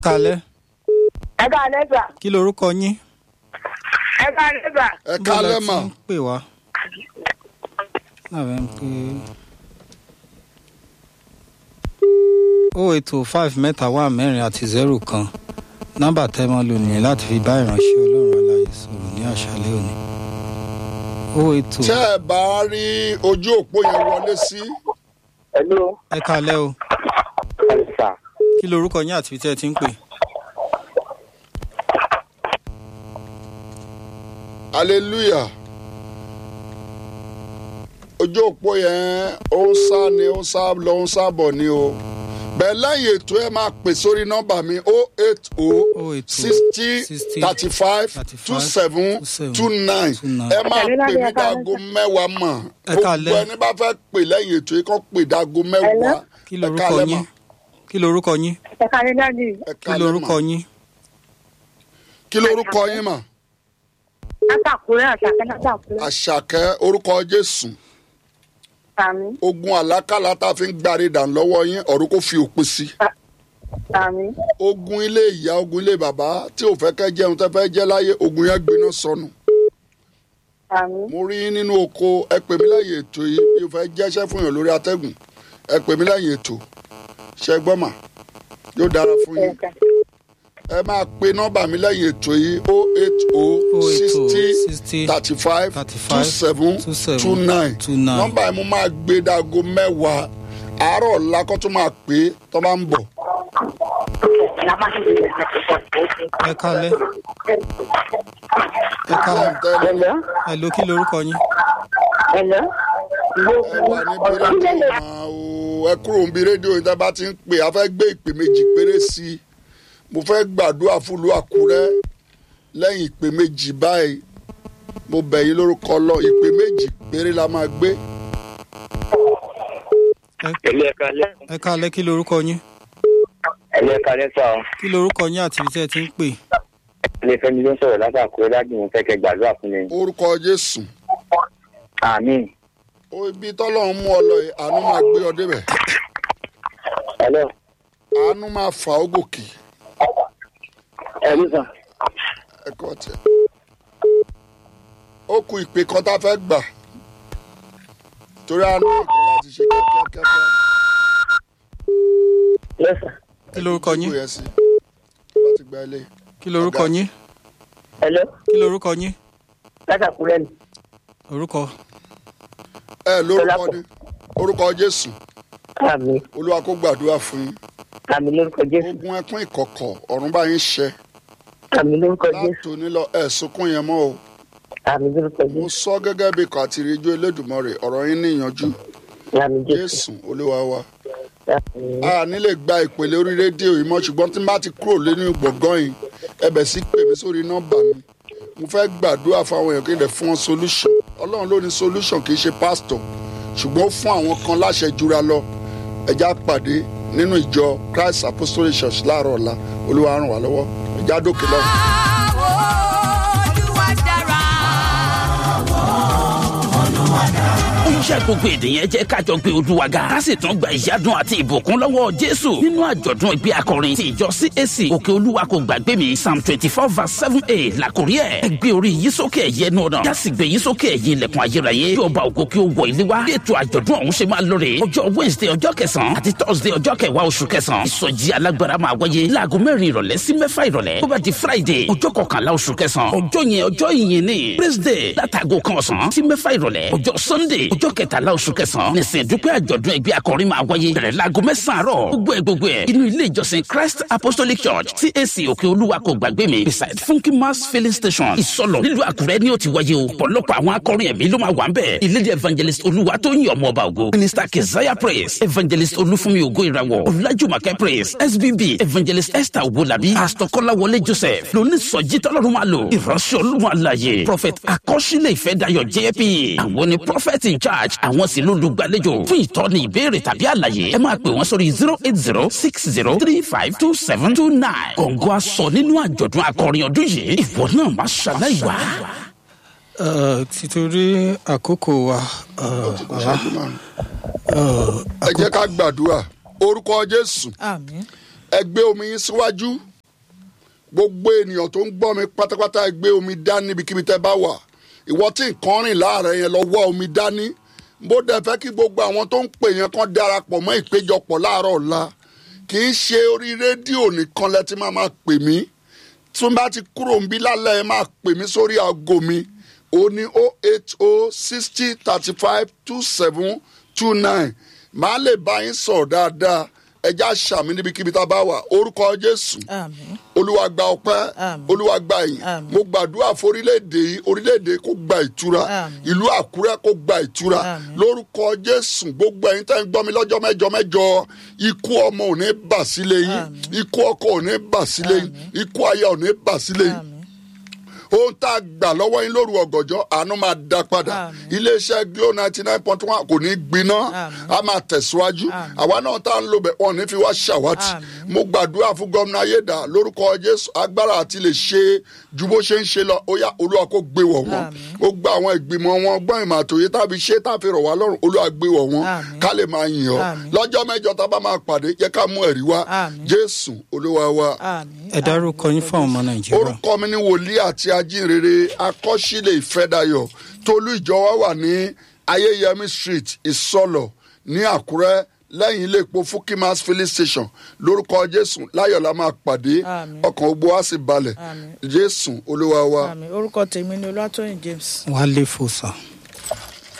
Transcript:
kalẹ́ ẹ ká lẹ́sà kí lorúkọ yín ẹ ká lẹ́sà ẹ Bó kálẹ̀ lẹ mà ti ń pè wá lábẹ́ ń pè o eight oh five mẹ́ta wà mẹ́rin àti zero kan nọ́mbà tẹ́ mọ́ lò nìyẹn láti fi bá ìránṣẹ́ ọlọ́run aláyè sọ̀rọ̀ ní àṣálẹ́ òní o eight oh tẹ́ ẹ bá rí ojú òpó yẹn wọlé sí hello ẹ kalẹ́ o ẹ̀sà kí lorúkọ yín àti ibi tí ẹ ti ń pè hallelujah ojú òpó yẹn ó ń sá ni ó ń sá lọ ó ń sá bọ̀ ni o bẹ́ẹ̀ lẹ́yìn ètò ẹ máa pè sórí nọ́mbà mi o eight o 080 sixty thirty five two seven two nine ẹ máa pè mí dago mẹ́wàá mọ̀ Ẹ káalẹ́. gbogbo ẹni bá fẹ́ pè lẹ́yìn ètò yìí kàn pè dago mẹ́wàá kí ẹ lorúkọ káalẹ́ yín mà. kí lorúkọ yín ẹ ká lẹ́ dájú ẹ kí káalẹ́ lorúkọ mà. yín kí lorúkọ yín mà látàkùrẹ́ àṣàkẹ́ látàkùrẹ́ àṣàkẹ́ orúkọ jésù sàmí ogun àlákàlà tá a fi ń gbárí dàn lọ́wọ́ yín ọ̀run kò fi òpin sí sàmí ogun ilé ìyá ogun ilé bàbá tí ò fẹ́ kẹ́ jẹun tẹ́ fẹ́ jẹ́ láyé ogun yẹn gbiná sọnù sàmí mo rí yín nínú oko ẹ pè mí lẹ́yìn ètò yìí bí o fẹ́ jẹ́ṣẹ́ fún yàn lórí atẹ́gùn ẹ pè mí lẹ́yìn ètò ṣẹ gbọ́ mà yóò dára fún yín ẹ̀ka ẹ máa pe nọ́mbà mi lẹ́yìn ètò yìí o eight o sixty 60 thirty five 35 two seven 27 two nine 29. nọ́mbà yìí mo máa gbé dago mẹ́wàá àárọ̀ ọ̀la kó tó máa pè é tó bá ń bọ̀ ẹ kalẹ́ ẹ kalẹ́ hello ẹ lo kí lorúkọ yín hello ẹ wà níbi rédíò máa o ẹ kúrò níbi rédíò yìí tá a bá ti ń pè á fẹ́ gbé ìpè méjì péré sí i mo fẹ́ gbàdúrà fúlù àkúrẹ́ lẹ́yìn ìpè méjì báyìí mo bẹ̀ yín lórúkọ lọ ìpè méjì péré la máa gbé ilé ẹ̀ka lẹ́ ẹ kalẹ́ kí lorúkọ yín ilé ẹ̀ka lẹ́sà ọ́ kí lorúkọ yín àti ibi tí ẹ ti ń pè ilé fẹ́mi ló ń sọ̀rọ̀ látàkùrẹ́ láti mú fẹ́kẹ́ gbàdúrà fún mi. orúkọ jésù àmín ó ibi tọ́lọ́run mú ọ lọ yìí àánú máa gbé ọ débẹ̀ hello àánú máa fà ó gòkè ẹ̀rí sàn. ẹ̀kọ́ tẹ̀ ó ku ìpè kan tá a fẹ́ gbà torí àánú nǹkan láti ṣe kíákíákíá lẹ́sà kí lorúkọ yín Ìdìbò yẹn sí bá ti gba ilé kí lorúkọ Ọ̀gá. yín hello kí lorúkọ yín látàkùrẹ́ ni orúkọ ẹ lórúkọ Dọlápọ̀. ní orúkọ jésù àmín olúwa kó gbàdúrà fún yín àmín lórúkọ jésù ogun ẹkún ìkọ̀kọ̀ ọ̀run bá yín ṣẹ àmín lórúkọ jésù látòní lọ ẹ sunkún yẹn mọ́ o àmín lórúkọ mo jésù sọ gẹ́gẹ́ bí ikọ̀ àti ìrìnjú elédùnmọ̀rẹ̀ ọ̀rọ̀ yín níyanjú àmín jésù jésù olúwa wa àmín a ní lè gba ìpele orí rédíò yìí mọ́ ṣùgbọ́n tí n bá ti kúrò lẹ́nu gbọ̀ngàn yìí ẹbẹ̀ sí pè mí sórí nọ́mbà mi mo fẹ́ gbàdúrà fún àwọn èèyàn kí n lè fún wọn solution ọlọ́run ló ní solution kì í ṣe pastor ṣùgbọ́n ó fún àwọn kan láṣẹ jura lọ ẹja pàdé nínú ìjọ christ apostolic church láàárọ̀ ọ̀la olúwa ràn wá lọ́wọ́ ẹja dókè lọ. iṣẹ́ gbogbo èdè yẹn jẹ́ kájọ gbé olúwa ga ká sì tún gba ìyádùn àti ìbùkún lọ́wọ́ jésù nínú àjọ̀dún ìgbé akọrin ti ìjọ cac òkè olúwa kò gbàgbé mi psalm twenty four verse seven a làkórí ẹ̀ ẹ gbé orí yìí sókè ẹ̀yẹ ẹnu ọ̀nà yá sì gbé yìí sókè ẹ̀yìn ilẹ̀kùn ayérayé kí ọba ògo kí ó wọ ilé wa bí ètò àjọ̀dún ọ̀hún ṣe máa lóore ọjọ́ wednesday ọjọ́ kẹsàn-án àti thursday ọjọ́ kẹwàá oṣù kẹsàn-án ìsọjí alágbára máa wáyé láago mẹ́rin ìrọ̀lẹ́ sí mẹ́fà ìrọ̀lẹ́ bó bá di friday ọjọ́ kọkànlá oṣù kẹsàn-án ọjọ́ yẹn ọjọ́ ìyìn ni praise day látago kan ọ̀sán sí mẹ́fà ìrọ̀lẹ́ ọjọ́ sunday ọjọ́ kẹtàlá oṣù kẹsàn-án nìsín dúpẹ́ àjọ̀dún ẹgbẹ́ akọrin máa wáyé bẹ̀rẹ̀ láago mẹ́sàn-án àárọ̀ gbogbo ẹ̀ gbogbo ẹ̀ inú ilé ìjọsìn christ apostolic church cac òkè olúwa kò gbàgbé mi beside funky mass filling station ìsọlọ nílùú àkúrẹ́ ni ó ti wáyé o ọ̀pọ̀lọpọ̀ àwọn akọrin ẹ̀mí ló máa wà ń bẹ̀ ìlédè evangelist olúwa tó ń yàn ọmọ ọba ògo minister keziah praise evangelist olúfúnmi ògo ìràwọ̀ ọ̀làjùmọ̀kẹ́ praise sbb evangelist esther owolabi pastor kọ́láwọlé joseph lóní sọjí tọ́lọ́run máa lò ìránṣẹ́ olúwa àlàyé prophet akọ́ṣílẹ̀ ìfẹ́dayọ̀ jp àwọn ni prophet in charge àwọn sì ló lùgbàlejò fún ìtọ́ni ìbéèrè tàbí àlàyé ẹ máa pè wọ́n sórí zero eight zero six zero three five two seven two nine kọ̀ǹgọ́ aṣọ nínú àjọ̀dún akọrin ọdún yìí ìwọ náà má ṣàlàyé wá. Eh, títorí àkókò wa eh, bàbá eh, ẹ jẹ́ ká gbàdúrà orúkọ jésù àmín ẹ gbé omi yín síwájú gbogbo ènìyàn tó ń gbọ́ mi pátápátá ẹ gbé omi dání níbikíbi tẹ́ bá wà ìwọ tí nǹkan rìn láàárẹ̀ yẹn lọ wá omi dání bó dẹ fẹ́ kí gbogbo àwọn tó ń pè yẹn kan darapọ̀ mọ́ ìpéjọpọ̀ láàárọ̀ ọ̀la kì í ṣe orí rédíò nìkan lẹ ti máa máa pè mí tí wọ́n bá ti kúrò ń bí lálẹ́ ẹ máa pè mí sórí aago mi ó ní o eight o sixty thirty five two seven two nine màá lè bá yín sọ̀rọ̀ dáadáa ẹja ṣàmì níbikíbi tá a bá wà orúkọ jésù àmín olúwa gba ọpẹ́ Àmín. olúwa gba ìyìn Àmín. mo gbàdúrà fún orílẹ̀-èdè yìí orílẹ̀-èdè kó gba ìtura Àmín. ìlú àkúrẹ́ kó gba ìtura Àmín. lórúkọ jésù gbogbo ẹ̀yin tẹ́ ń gbọ́ mi lọ́jọ́ mẹ́jọ mẹ́jọ ikú ọmọ ò ní bà sílé yín Àmín. ikú ọkọ ò ní bà sílé yín ikú aya ò ní bà sílé yín àmín ohun tá a gbà lọ́wọ́ yín lóru ọ̀gànjọ́ àánú máa dá padà Àmín. iléeṣẹ́ glo ninety nine point one kò ní gbiná Àmín. a máa tẹ̀síwájú Àmín. àwa náà tá a ń lo bẹ̀ wọ́n ní fi wá ṣàwátì Àmín. mo gbàdúrà fún gómìnà ayédà lórúkọ jésù agbára àti lè ṣe ju bó ṣe ń ṣe lọ ó yá olúwa kó gbé wọ̀ wọ́n Àmín. ó gba àwọn ìgbìmọ̀ wọn gbọ́n ìmọ̀ àtòyé tàbí ṣé tàbí rọ̀ wá lọ́rùn olúwa gbé wọ̀ wọ́n Àmín. ká lè máa yìn ọ́ Àmín. lọ́jọ́ mẹ́jọ tá a bá máa pàdé jẹ́ ká mú ẹ̀rí wá Àmín. jésù olúwa wa àmín ẹ dárúkọ yín fún àwọn ọmọ nàìjíríà orúkọ mi ni wòlíì àti ajínrere akọ́sílẹ̀ ìfẹ́dayọ̀ tolú ìjọ wa wà ní ayéyẹmí street ìsọlọ̀ ní àkúrẹ́ lẹ́yìn ilé epo fukimas filling station lórúkọ jésù láyọ̀ la máa pàdé Àmín. ọkàn gbogbo wa sì balẹ̀ Àmín. jésù olúwa wa. àmín orúkọ tèmi ni olúwatóyìn james. wálé fòsà